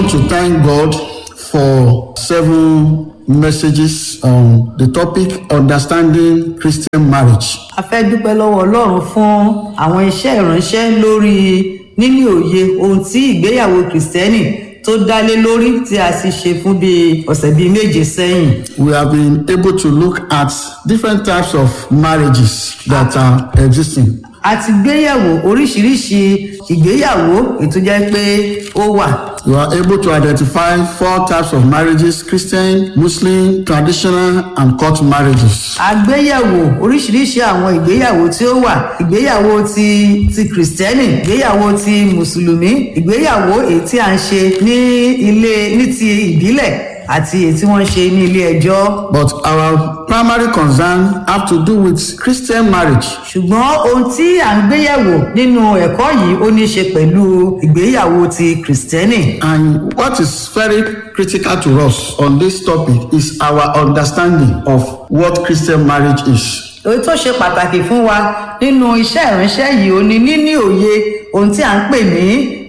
want to thank God for seven messages on the topic understanding Christian marriage. a fẹ́ dúpẹ́ lọ́wọ́ ọlọ́run fún àwọn iṣẹ́ ìránṣẹ́ lórí níní òye ohun tí ìgbéyàwó kìrìsìtẹ́nì tó dálé lórí tí a sì ṣe fún bíi ọ̀sẹ̀ bíi méje sẹ́yìn. We have been able to look at different types of marriages that are existing. a ti gbéyẹ̀wò oríṣiríṣi ìgbéyàwó ètò jẹ́ pé ó wà. You are able to identify four types of marriages Christian, Muslim, traditional, and court marriages. a gbéyẹ̀wò oríṣiríṣi àwọn ìgbéyàwó tí ó wà ìgbéyàwó ti ti kìrìsìtẹ́nì ìgbéyàwó ti mùsùlùmí ìgbéyàwó èyí tí a ń ṣe ní ilé ní ti ìbílẹ̀ àti èyí tí wọ́n ń ṣe ní ilé ẹjọ́. But our primary concern have to do with Christian marriage. ṣùgbọ́n ohun tí à ń gbéyẹ̀wò nínú ẹ̀kọ́ yìí ó ní í ṣe pẹ̀lú ìgbéyàwó ti kìrìsìtẹ́nì. And what is very critical to us on this topic is our understanding of what Christian marriage is. èyí tó ṣe pàtàkì fún wa nínú iṣẹ́ ìránṣẹ́ yìí ó ní níní òye ohun tí à ń pè ní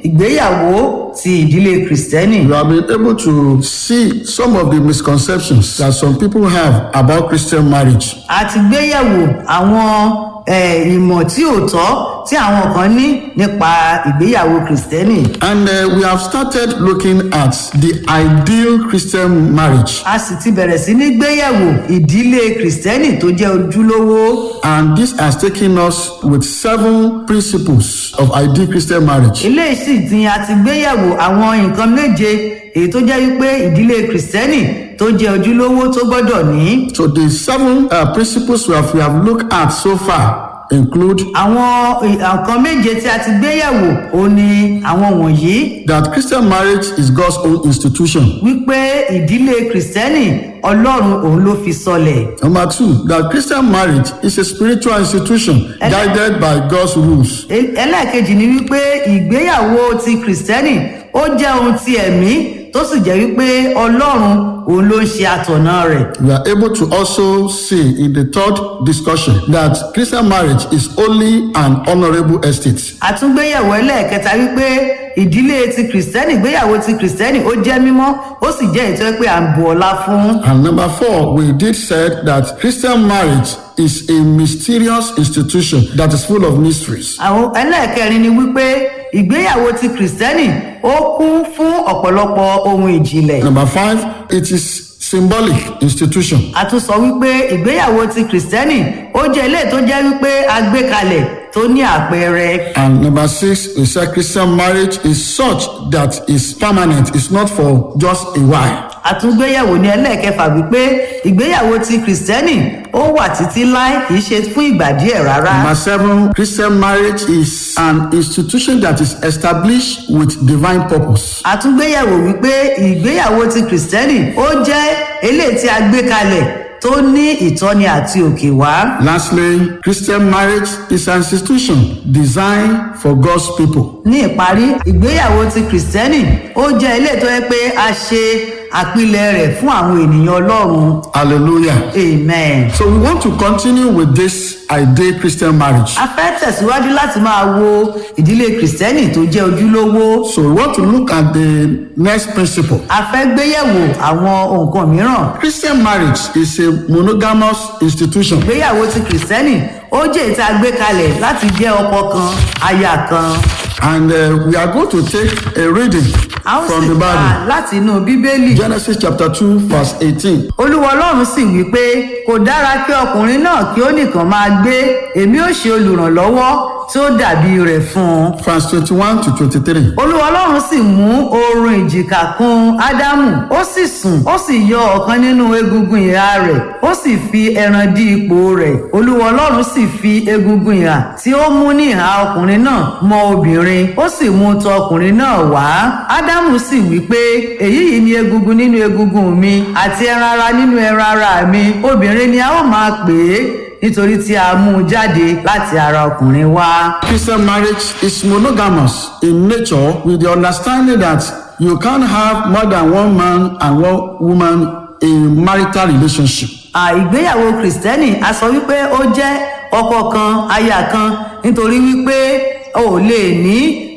ìgbéyàwó ti ìdílé kìrìsìtẹ́nì. You have been able to see some of the misconceptions that some people have about Christian marriage. a ti gbéyẹ̀wò àwọn eh, ìmọ̀ tí ò tọ́ tí àwọn kan ní nípa ìgbéyàwó kìrìsìtẹ́nì. And uh, we have started looking at the ideal Christian marriage. a sì ti bẹ̀rẹ̀ sí ní gbéyẹ̀wò ìdílé kìrìsìtẹ́nì tó jẹ́ ojúlówó. And this has taken us with seven principles of ideal Christian marriage. eléyìí sì ti a ti gbéyẹ̀wò àwọn nǹkan méje èyí tó jẹ́ wípé ìdílé kìrìsìtẹ́nì tó jẹ́ ojúlówó tó gbọ́dọ̀ ní. So the seven uh, principles we have, we have looked at so far include àwọn nǹkan méje tí a ti gbéyẹ̀wò ó ní àwọn wọ̀nyí that Christian marriage is God's own institution. wípé ìdílé kìrìsìtẹ́nì ọlọ́run òun ló fi sọlẹ̀. Number two, that Christian marriage is a spiritual institution guided by God's rules. E- ẹlẹ́ẹ̀kejì ni wípé ìgbéyàwó ti kìrìsìtẹ́nì ó jẹ́ ohun ti ẹ̀mí tó sì jẹ́ wípé ọlọ́run òun ló ń ṣe àtọ̀nà rẹ̀. We are able to also see in the third discussion that Christian marriage is only an honorable estate. àtúngbéyẹ̀wò ẹlẹ́ẹ̀kẹta wípé ìdílé ti kìrìsìtẹ́nì ìgbéyàwó ti kìrìsìtẹ́nì ó jẹ́ mímọ́ ó sì jẹ́ ètò pé à ń bu ọlá fún. And number four, we did said that Christian marriage is a mysterious institution that is full of mysteries. àwọn ẹlẹ́ẹ̀kẹrin ni wípé ìgbéyàwó ti kìrìsìtẹ́nì ó kún fún ọ̀pọ̀lọpọ̀ ohun ìjìnlẹ̀. Number five, it is symbolic institution. a tún sọ wípé ìgbéyàwó ti kìrìsìtẹ́nì ó jẹ́ ilé tó jẹ́ wípé a gbé kalẹ̀ tó ní àpẹẹrẹ. And number six, we said Christian marriage is such that is permanent. It's not for just a while. àtúngbéyẹ̀wò ní ẹlẹ́ẹ̀kẹfà wípé ìgbéyàwó ti kìrìsìtẹ́nì ó wà títí láì kìí ṣe fún ìgbà díẹ̀ rárá. Number seven, Christian marriage is an institution that is established with divine purpose. àtúngbéyẹ̀wò wípé ìgbéyàwó ti kìrìsìtẹ́nì ó jẹ́ eléyìí tí a gbé kalẹ̀ tó ní ìtọ́ni àti òkè wá. Lastly, Christian marriage is an institution designed for God's people. ní ìparí ìgbéyàwó ti kìrìsìtẹ́nì ó jẹ́ eléyìí tó yẹ pé a ṣe àpilẹ̀ rẹ̀ fún àwọn ènìyàn ọlọ́run Hallelujah. amen. So we want to continue with this ideal Christian marriage. a fẹ́ tẹ̀síwájú láti máa wo ìdílé kìrìsìtẹ́nì tó jẹ́ ojúlówó. So we want to look at the next principle. a fẹ́ gbéyẹ̀wò àwọn nǹkan mìíràn. Christian marriage is a monogamous institution. ìgbéyàwó ti kìrìsìtẹ́nì ó jẹ́ ìta gbé kalẹ̀ láti jẹ́ ọkọ kan aya kan. And uh, we are going to take a reading a ó from sì the kà Bible. láti inú bíbélì. Genesis chapter 2, verse 18. olúwa ọlọ́run sì wí pé kò dára kí ọkùnrin náà kí ó nìkan máa gbé èmi ó ṣe olùrànlọ́wọ́ tí ó dàbí rẹ̀ fún un. Verse 21 to 23. olúwa ọlọ́run sì mú oorun ìjìká kùn ádámù ó sì sùn ó sì yọ ọ̀kan nínú egungun ìhà rẹ̀ ó sì fi ẹran dí ipò rẹ̀ olúwa ọlọ́run sì fi egungun ìhà tí ó mú ní ìhà ọkùnrin náà mọ obìnrin ó sì mú tọ ọkùnrin náà wá ádámù sì wí pé èyí yìí ni egungun nínú egungun mi àti ẹran ara nínú ẹran ara mi obìnrin ni a ó máa pè é nítorí tí a mú un jáde láti ara ọkùnrin wá. Christian marriage is monogamous in nature with the understanding that you can't have more than one man and one woman in marital relationship. àìgbéyàwó kìrìsìtẹ́nì a sọ wípé ó jẹ́ ọkọ kan aya kan nítorí wípé o ò lè ní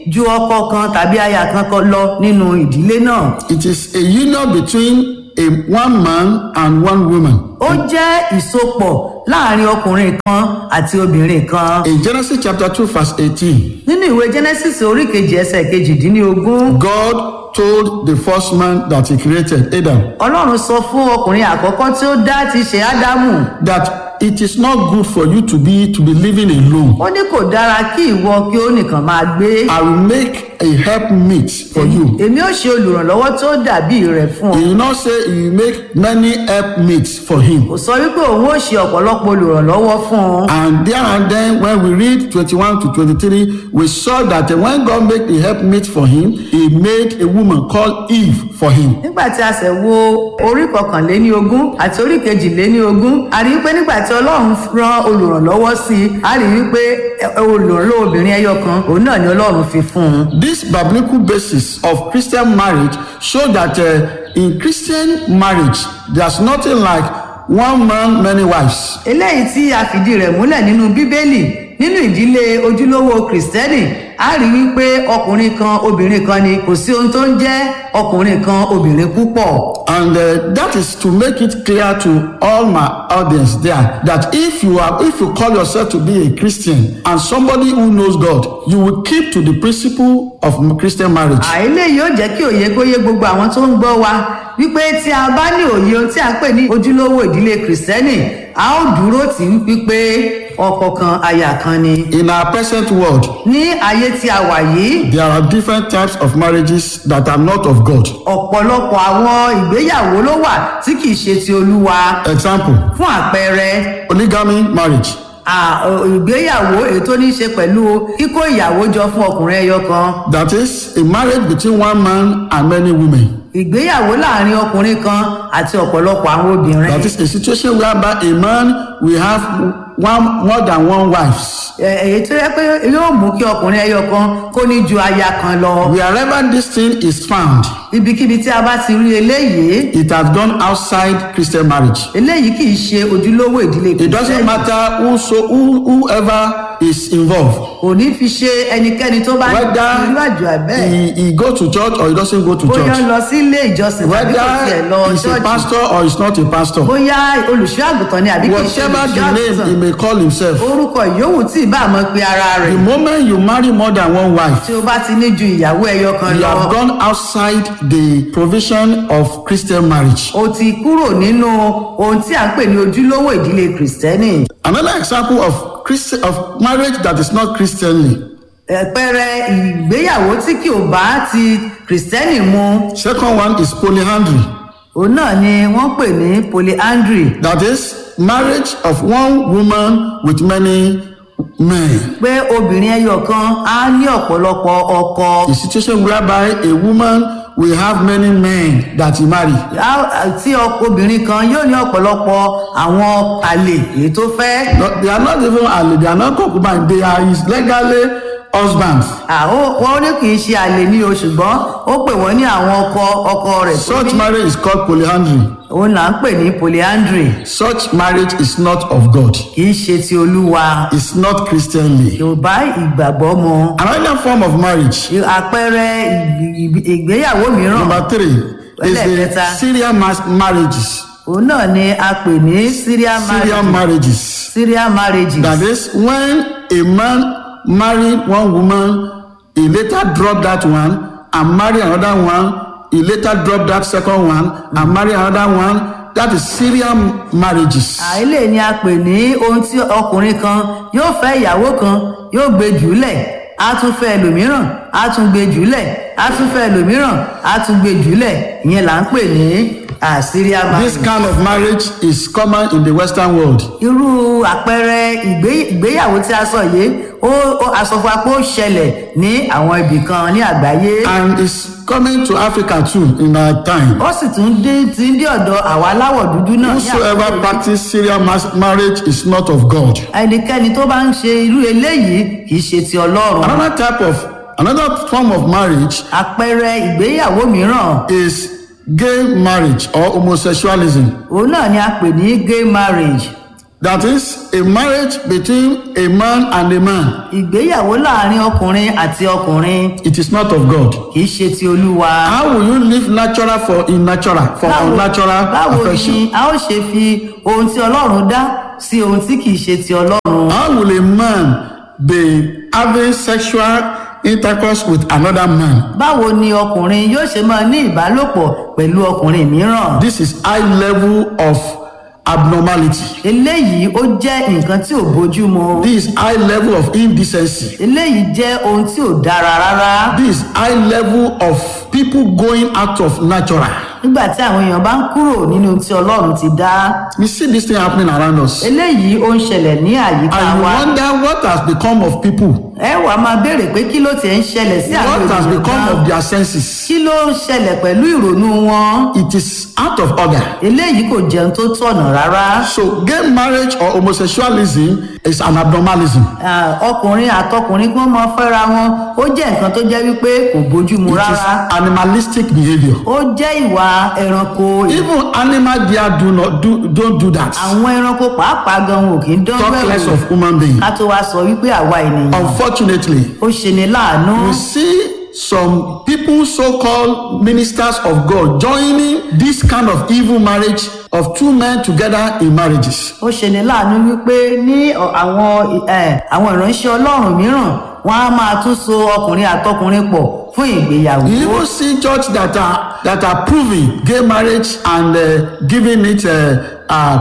ju ọkọ kan tàbí aya kan kan lọ nínú ìdílé náà It is a union between a one man and one woman. ó jẹ́ ìsopọ̀ láàrin ọkùnrin kan àti obìnrin kan In Genesis chapter 2, verse 18, nínú ìwé genesis orí kejì ẹsẹ̀ kejìdínlógún God told the first man that he created, Adam, ọlọ́run sọ fún ọkùnrin àkọ́kọ́ tí ó dá ti ṣe ádámù that it is not good for you to be to be living alone. ó ní kò dára kí ìwọ kí ó nìkan máa gbé I will make a help meet for you. èmi ó ṣe olùrànlọ́wọ́ tó dàbí rẹ̀ fún ọ He will not say he will make many help meets for him. kò sọ wípé òun ó ṣe ọ̀pọ̀lọpọ̀ olùrànlọ́wọ́ fún ọ And there and then, when we read 21 to 23, we saw that when God made the help meet for him, he made a woman called Eve for him. nígbà tí a ṣẹ̀ wo orí kọkànléní ogún àti orí kejìléní ogún a rí i pé nígbà tí ọlọ́run rán olùrànlọ́wọ́ sí i a rí i pé ẹ- olùrànlọ́wọ́ obìnrin ẹyọ kan òun náà ni ọlọ́run fi fún un. This biblical basis of Christian marriage show that uh, in Christian marriage, there's nothing like one man, many wives. eléyìí tí a fìdí rẹ̀ múlẹ̀ nínú bíbélì nínú ìdílé ojúlówó kìrìsìtẹ́nì a rí wípé ọkùnrin kan obìnrin kan ni kò sí ohun tó ń jẹ́ ọkùnrin kan obìnrin púpọ̀. And uh, that is to make it clear to all my audience there that if you are, if you call yourself to be a Christian and somebody who knows God, you will keep to the principle of Christian marriage. àìlè yóò jẹ́ kí òye kó yé gbogbo àwọn tó ń gbọ́ wa wípé tí a bá ní òye ohun tí a ń pè ní ojúlówó ìdílé kìrìsìtẹ́nì a ó dúró tì í wípé ọkọ kan aya kan ni. In our present world, ní ayé tí a wà yìí there are different types of marriages that are not of God. ọ̀pọ̀lọpọ̀ àwọn ìgbéyàwó ló wà tí kìí ṣe ti olúwa Example, fún àpẹẹrẹ polygamy marriage. à, ọ, ìgbéyàwó èyí tó ní í ṣe pẹ̀lú kíkó ìyàwó jọ fún ọkùnrin ẹyọ kan That is a marriage between one man and many women. ìgbéyàwó láàrin ọkùnrin kan àti ọ̀pọ̀lọpọ̀ àwọn obìnrin. That is a situation whereby a man will have one more than one wives. Ẹ- èyí tó yẹ pé yóò mú kí ọkùnrin ẹyọ kan kó ní ju aya kan lọ Wherever this thing is found, ibikíbi tí a bá ti rí eléyìí it has gone outside Christian marriage. eléyìí kì í ṣe ojúlówó ìdílé It doesn't Kristẹni. matter who so who, whoever is involved, kò ní fi ṣe ẹnikẹ́ni tó bá whether irú àjò àbẹ́ he, he go to church or he doesn't go to bóyá church, lọ sí ilé ìjọsìn tàbí kò tiẹ̀ lọ whether he's a ṣọ́ọ̀ṣì pastor or he's not a pastor, bóyá olùṣọ́ àgùntàn ni àbí kì í ṣe whatever olùṣọ́ the name he àgùntàn may call himself, orúkọ ìyówù tí ì bá àmọ́ pe ara rẹ̀ the moment you marry more than one wife, tí o bá ti ní ju ìyàwó ẹyọ kan you lọ have gone outside the provision of Christian marriage. o ti kúrò nínú ohun tí à ń pè ní ojúlówó ìdílé kìrìsìtẹ́nì Another example of Christ, of marriage that is not Christianly. ẹ̀pẹ̀rẹ̀ ìgbéyàwó tí kì ò bá ti kìrìsìtẹ́nì mu Second one is polyandry. òun náà ni wọ́n pè ní polyandry That is marriage of one woman with many men. pé obìnrin ẹyọ kan á ní ọ̀pọ̀lọpọ̀ ọkọ A situation whereby a woman will have many men that he marry. Á- tí ọkọ obìnrin kan yóò ní ọ̀pọ̀lọpọ̀ àwọn àlè èyí tó fẹ́ No, they are not even allied, they are not concubines, they are his legally husbands. àwọn wọn ní kì í ṣe àlè ní o ṣùgbọ́n ó pè wọ́n ní àwọn ọkọ ọkọ rẹ̀ tó Such ní marriage is called polyandry. òun là ń pè ní polyandry Such marriage is not of God. kì í ṣe ti olúwa It's not Christianly. yorùbá ìgbàgbọ́ mu Another form of marriage, àpẹẹrẹ ìgbì- ìgbì- ìgbéyàwó mìíràn number three, is the Ẹlẹ́ẹ̀kẹta. Syrian mas- marriages. òun náà ni a pè ní syrian Syrian marriage marriages. syrian marriages That is when a man married one woman, he later dropped that one and marry another one, he later dropped that second one and marry another one. That is Syrian marriages. àìlè ni a pè ní ohun tí ọkùnrin kan yóò fẹ́ ìyàwó kan yóò gbé jùlẹ̀ á tún fẹ́ ẹlòmíràn á tún gbé jùlẹ̀ á tún fẹ́ ẹlòmíràn á tún gbé jùlẹ̀ ìyẹn là ń pè ní ah, syrian This marriage. kind of marriage is common in the Western world. irú àpẹẹrẹ ìgbé- ìgbéyàwó tí a sọ yìí ó ó- a sọ fún wa pé ó ṣẹlẹ̀ ní àwọn ibì kan ní àgbáyé And it's coming to Africa too in our time. ó sì tún dé ti ń dé ọ̀dọ̀ àwa aláwọ̀ dúdú náà ní Whosoever àkókò yìí. practice Syrian mas- marriage is not of God. ẹnikẹ́ni tó bá ń ṣe irú eléyìí kì í ṣe ti ọlọ́run Another type of another form of marriage àpẹẹrẹ ìgbéyàwó mìíràn is gay marriage or homosexualism. òun náà ni a pè ní gay marriage That is a marriage between a man and a man. ìgbéyàwó láàrin ọkùnrin àti ọkùnrin It is not of God. kì í ṣe ti olúwa. How will you live natural for unnatural, for unnatural báwo affection? ni a ó ṣe fi ohun tí ọlọ́run dá sí ohun tí kì í ṣe ti ọlọ́run. How will a man be having sexual intercourse with another man? báwo ni ọkùnrin yóò ṣe máa ní ìbálòpọ̀ pẹ̀lú ọkùnrin mìíràn. This is high level of abnormality. eléyìí ó jẹ́ nǹkan tí ò bójú mu. This is high level of indecency. eléyìí jẹ́ ohun tí ò dára rárá. This is high level of people going out of natural. nígbà tí àwọn èèyàn bá ń kúrò nínú tí ọlọ́run ti dá. We see this thing happening around us. eléyìí ó ń ṣẹlẹ̀ ní àyíká And you wa. wonder what has become of people. ẹ wàá máa béèrè pé kí ló ti ń ṣẹlẹ̀ sí àwọn What has ènìyàn become gan? of their senses. kí ló ń ṣẹlẹ̀ pẹ̀lú ìrònú wọn. It is out of order. eléyìí kò jẹun tó tọ̀nà rárá. So gay marriage or homosexualism is an abnormalism. Ah, ọkùnrin àtọkùnrin kí wọ́n máa fẹ́ra wọn ó jẹ́ nǹkan tó jẹ́ wípé kò bójú mu It is rárá. animalistic behavior. ó jẹ́ ìwà ẹranko. Even animal there do not do don't do that. àwọn ẹranko pàápàá gan wọn ò kì í dán Talk less bẹ́ẹ̀ of human being. ká tó wá sọ wípé àwa ènìyàn Unfortunately, ó ṣe ni láàánú. we see some people so-called ministers of God joining this kind of evil marriage of two men together in marriages. ó ṣe ni láàánú wípé ní ọ- àwọn ẹ, àwọn ìránṣẹ́ ọlọ́run mìíràn wọ́n á máa tún so ọkùnrin àtọkùnrin pọ̀ fún ìgbéyàwó. You even see church that are that are proving gay marriage and uh, giving it uh, uh,